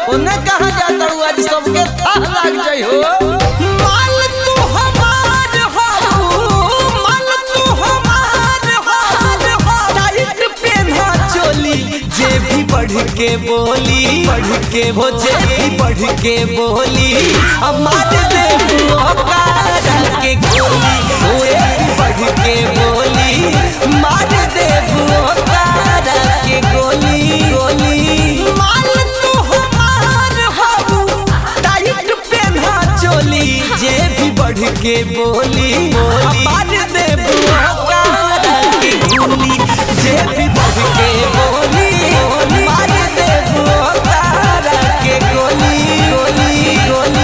ओने कहा जाता हूँ आज सबके था लग जाई हो माल तू हमार हो माल तू हमार हो टाइट पेन्हा चोली जे भी बढ़ के बोली बढ़ के हो जे भी बढ़ के बोली अब मार दे ओकारा के गोली ओए बढ़ के बोली मार दे ओकारा के गोली गोली माल तू हमार हो टाइट पेन्हा चोली जे भी बढ़ के बोली बोली मार दे ओकारा के गोली जे भी बढ़ के बोली बोली मार दे ओकारा के गोली गोली गोली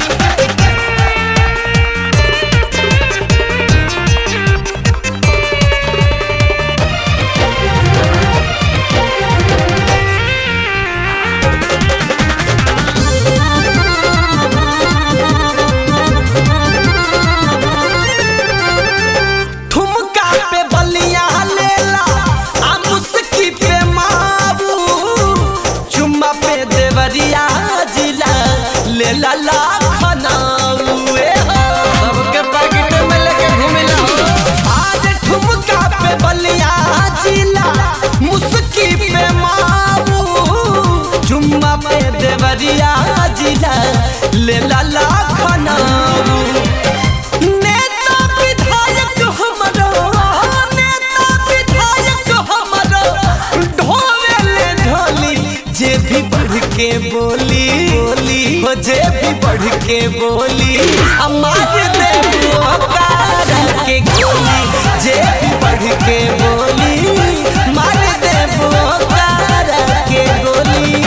ठुमका पे बलिया लेला आ मुस्की पे माबू चुम्मा पे देवरिया जिला लेला लाखनाऊ ए हो सबके पैकेट में लेके घूमिला आज ठुमका पे बलिया जिला मुस्की पे माबू चुम्मा पे देवरिया जिला लेला लाखनाऊ नेता विधायक हमरो नेता विधायक हमरो ढोले ढोली जे भी बढ़ के बोली बोली हो जे भी बढ़ के बोली अमार दे ओकारा के गोली जे भी बढ़ के बोली मार दे ओकारा के गोली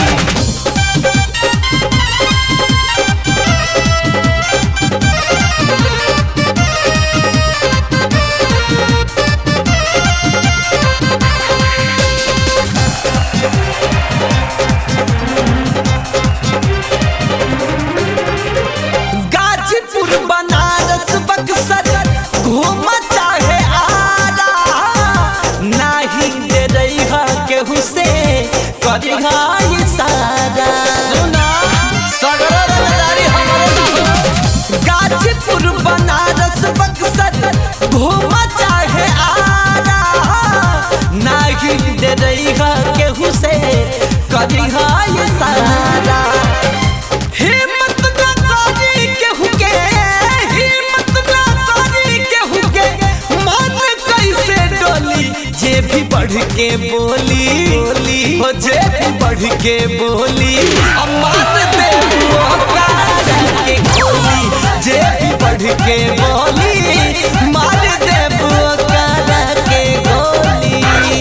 गाजीपुर बनारस बक्सर घूम चाहे आरा नाही दे रही केहू से करिहा इशारा सुना सगरो रंगदारी हमरे ना हो। गाजीपुर बनारस बक्सर घूम चाहे आरा नाही दे रही केहू से करिहा इशारा हिम्मत ना करी केहू के हिम्मत ना करी केहू के मन कैसे डोली जे भी बढ़ के बोली बोली हो जे भी बढ़ के बोली अब मार दे ओकारा के गोली जे भी बढ़ के बोली मार दे ओकारा के गोली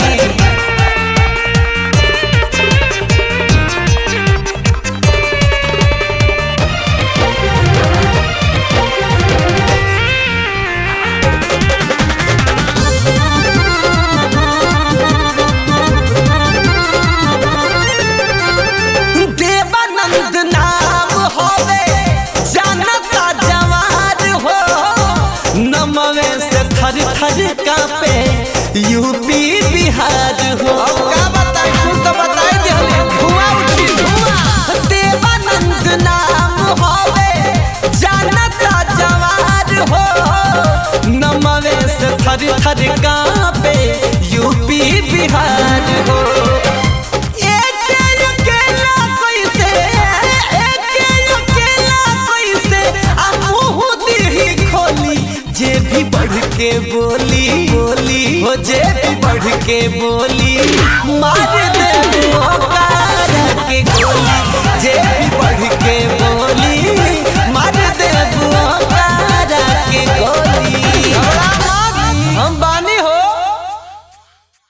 देवानंद नाम होवे जानता जवान हो नमवे से थर थर कापे यूपी बिहार हो अब का बताई तू तो बताई दिहले धुआं उठी धुआं देवानंद नाम होवे जानता जवान हो नमवे से थर थर कापे यूपी बिहार हो एके अकेला कैसे एके अकेला कैसे आ मुँह दिही खोली जे भी बढ़ के बोली बोली हो जे भी बढ़ के बोली मार दे ओकारा के गोली जे भी